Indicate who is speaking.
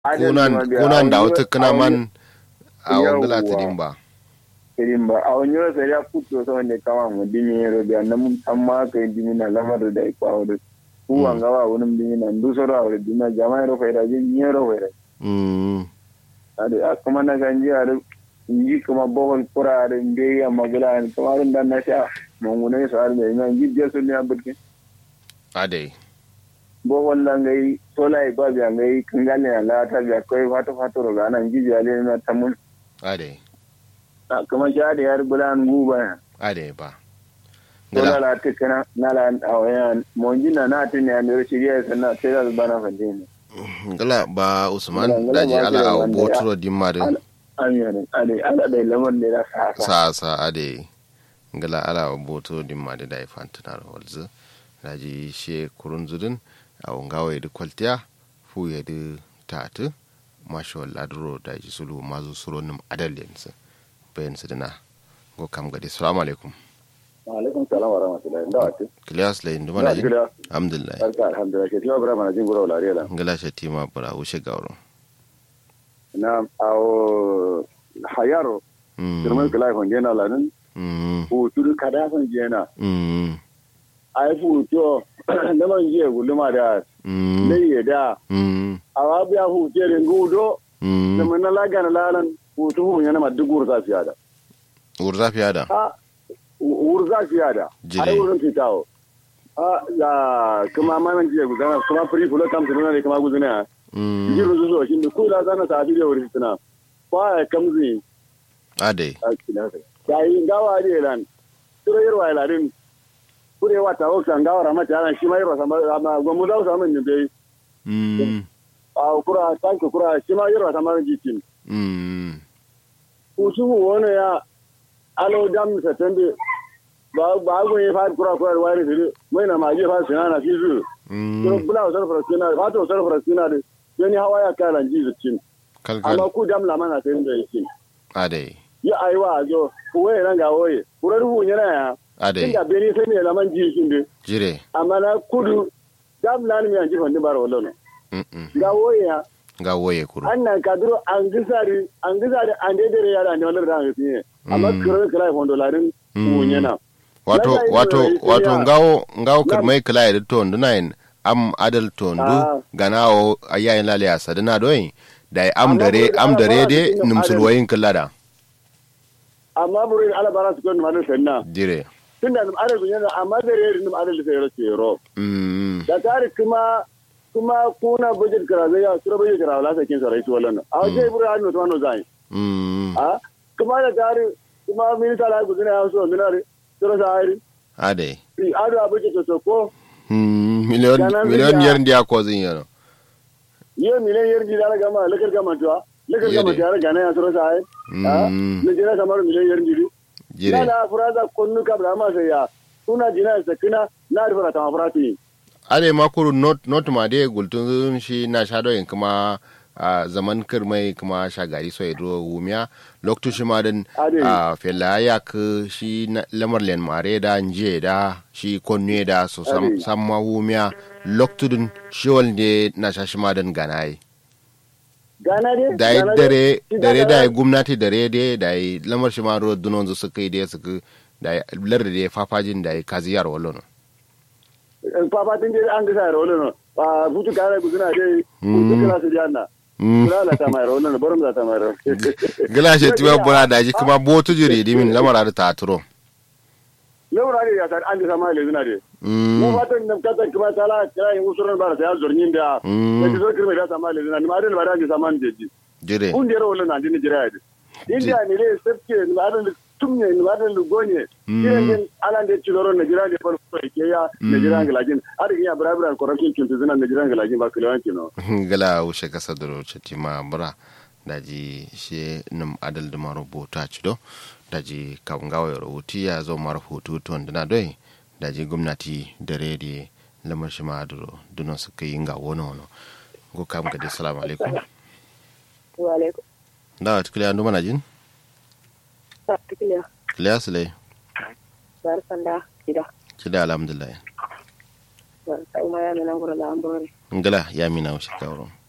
Speaker 1: kunan kunan da wata kana man a wangala tidin ba
Speaker 2: irin ba a wani yau sai ya kuto sa wanda kama mu dimi yaro da nan mun san ma kai dimi na lamar da iko a wurin ku an gawa wani dimi na ndu soro a wurin dimi jama'a ro faida jin yaro faida
Speaker 1: mm
Speaker 2: ade a kuma na ganji a da yi kuma bohol kura da inde ya magula ne kuma rin dan na sha mangune su har da ina jijje su ne a burkin
Speaker 1: ade
Speaker 2: bohol nan gai sola ba biya gai kangale na lata biya kai fata fata ro ga nan jijje ale na tamun
Speaker 1: ade
Speaker 2: kuma sha da yar bulan guba
Speaker 1: ade ba
Speaker 2: Dole la ta kana na la awayan monji na na tin ya ne shiriya sana sai da bana fande ne.
Speaker 1: gala ba usman
Speaker 2: Ngala- ngala
Speaker 1: daji
Speaker 2: ba
Speaker 1: ala
Speaker 2: kira
Speaker 1: a
Speaker 2: wanda
Speaker 1: boturo dimma din
Speaker 2: Amin ade ala da lamar ne da sa sa.
Speaker 1: sa sa ade ngala ala a boturo dimma da dai fantanar holzu daji she kurun zudin a ngawa da kwaltiya fu ya da tatu masho ladro daji sulu mazu suronim adalyensu bayan su dina go kam gadi assalamu alaikum
Speaker 2: Wa alaikum salam wa rahmatullahi. Da wata.
Speaker 1: kiliyas la indu mana
Speaker 2: Da
Speaker 1: jin
Speaker 2: gida.
Speaker 1: alhamdulillah
Speaker 2: Barka alhamdulillah. Ke tiwa bra mana jin gura wala riya.
Speaker 1: ngala shatima bara wuce gawro
Speaker 2: Na awo hayaro
Speaker 1: mm
Speaker 2: kirman kala kon jena la nan
Speaker 1: mm
Speaker 2: fu tudu kada kon jena.
Speaker 1: mm
Speaker 2: Ai fu to da man je guluma da
Speaker 1: mm
Speaker 2: leye da
Speaker 1: mm
Speaker 2: awa biya fu tere ngudo da
Speaker 1: mm
Speaker 2: man la gana lalan fu tu fu yana ma dugur sa fiya da.
Speaker 1: urza fiya da
Speaker 2: a wurza fiya da
Speaker 1: Jire.
Speaker 2: ai wurin fitawo a ya kuma manan jiya gudana kuma free fulo kam tunana ne kuma gudana
Speaker 1: mm
Speaker 2: jiru zuzo shi ne ko da zana ta fi da wurin fitina kwa ya kamzi
Speaker 1: ade
Speaker 2: a kina ta yi gawa ne lan turo yarwa ya ladin kure wata wakta gawa rama ta yana shi ma yarwa sama amma gomu da sama ne bai
Speaker 1: mm
Speaker 2: a kura tanki kura shi ma yarwa sama jikin
Speaker 1: mm
Speaker 2: kusu wani ya alo dam sa tambe ba ba go ye fa kura kura wari fili mai na maji fa sinana fi zu to
Speaker 1: mm
Speaker 2: bula wasar farasina fa to wasar farasina de yani hawa ya kala ji zucin amma
Speaker 1: kalkal
Speaker 2: ku dam la mana sai da yake
Speaker 1: ade
Speaker 2: ya aiwa zo ku waye nan ga waye kurar hu yana ya
Speaker 1: ade
Speaker 2: inda beni sai ne laman ji shin de
Speaker 1: jire
Speaker 2: amma na kudu dam la ni an ji fandi bar wallo no
Speaker 1: mm mm
Speaker 2: ga waye ya
Speaker 1: ga woye kuro
Speaker 2: annan kaduro an gisari an gisari an dai dare yara ne wannan da ne amma
Speaker 1: Mm.
Speaker 2: kurar kala fondo larin
Speaker 1: Mm.
Speaker 2: hu yana
Speaker 1: wato
Speaker 2: Lallai
Speaker 1: wato
Speaker 2: ne, sai
Speaker 1: wato
Speaker 2: ya-
Speaker 1: ngawo ngawo
Speaker 2: Nam-
Speaker 1: kirmai kila ya to ndunain am adal to ndu
Speaker 2: Ah.
Speaker 1: ganawo ayayin lale a sadina doyin da am
Speaker 2: Amma
Speaker 1: dare
Speaker 2: buri-
Speaker 1: am
Speaker 2: ana
Speaker 1: dare
Speaker 2: fara
Speaker 1: de
Speaker 2: cikin
Speaker 1: numsulwayin killada
Speaker 2: amma burin alabara su kan manar sanna
Speaker 1: dire
Speaker 2: tun da num'adar kun yana amma da rere num'adar da sai race ro
Speaker 1: mm
Speaker 2: da tare kuma kuma kuna budget kara zai ya sura budget kara wala sakin sarai su wallan a wajen ibura hannu to wannan zai
Speaker 1: mm
Speaker 2: a kuma da tare kuma minista la ku zina so minare sura sai
Speaker 1: ade
Speaker 2: ri ado a budget to ko
Speaker 1: mm miliyon
Speaker 2: Ganan
Speaker 1: miliyon
Speaker 2: ziya.
Speaker 1: yar ndiya ko zin yano
Speaker 2: ye milen yer di dala gama lekar gama to lekar gama
Speaker 1: Yede.
Speaker 2: tare gana ya sura sai a
Speaker 1: Mm.
Speaker 2: ne jira kamar milen yer di
Speaker 1: jire
Speaker 2: na da furaza konnu kabla ma sai ya kuna jina sakina na rifara ta mafrati
Speaker 1: ade makuru not not ma de gultun shi na shadoyin kuma a zaman kirmai kuma shagari so ido wumiya loktu shi ma din
Speaker 2: Ade.
Speaker 1: a fela ya ku shi na- lamar len mare da nje da shi konne da so sam
Speaker 2: Ade.
Speaker 1: samma wumiya loktu din shi walde na sha shi ma din ganai
Speaker 2: gana dai
Speaker 1: da yi
Speaker 2: gana
Speaker 1: dare
Speaker 2: dai.
Speaker 1: dare da yi gwamnati dare dai da yi lamar shi ma ruwa dunon su suka yi da suka da yi lar da ya fafajin da yi kaziyar wallo no
Speaker 2: fafatin dai an gasa rawolo no ba futu kare ku suna dai
Speaker 1: Mm.
Speaker 2: futu kala su janna
Speaker 1: Mm.
Speaker 2: kula la ta mai rawolo no barum za ta mai rawolo
Speaker 1: gila shi tuwa bura da ji kuma botu jiri dimin lamar da ta turo
Speaker 2: lewra ne ya san an gasa mai le suna dai
Speaker 1: Mm.
Speaker 2: mu fatan nan kata kuma tala kira yin usuran ba ta ya zornin da
Speaker 1: Mm.
Speaker 2: da ki zo kirme da ta mai le suna ni ma dai ba da gasa man jeji
Speaker 1: jire
Speaker 2: kun da rawolo na din jira ya india ni le sabke ni ma da tumne ni ma da lugonye
Speaker 1: Mm.
Speaker 2: kiran din alan da ciloro na jira da farko ke ya na jira galajin har ya barabara corruption kin tuzuna na jira galajin ba kilawan kino
Speaker 1: gala wuce kasa da roce tima bura da ji shi num adal da maro bota ci do da ji kawun gawa ya rahoto ya zo mara hoto to wanda na doi da ji gwamnati da redi lamar shi ma aduro dunan su kai yin ga wani wani go kam ga dai salamu alaikum
Speaker 3: wa alaikum
Speaker 1: da wata kiliya ndu mana jin
Speaker 3: sa tikiliya
Speaker 1: kiliya su lai
Speaker 3: barkan da gida
Speaker 1: ci da alhamdulillah
Speaker 3: barkan ma ya nan gura da ambore
Speaker 1: ngala ya mina wuce kawron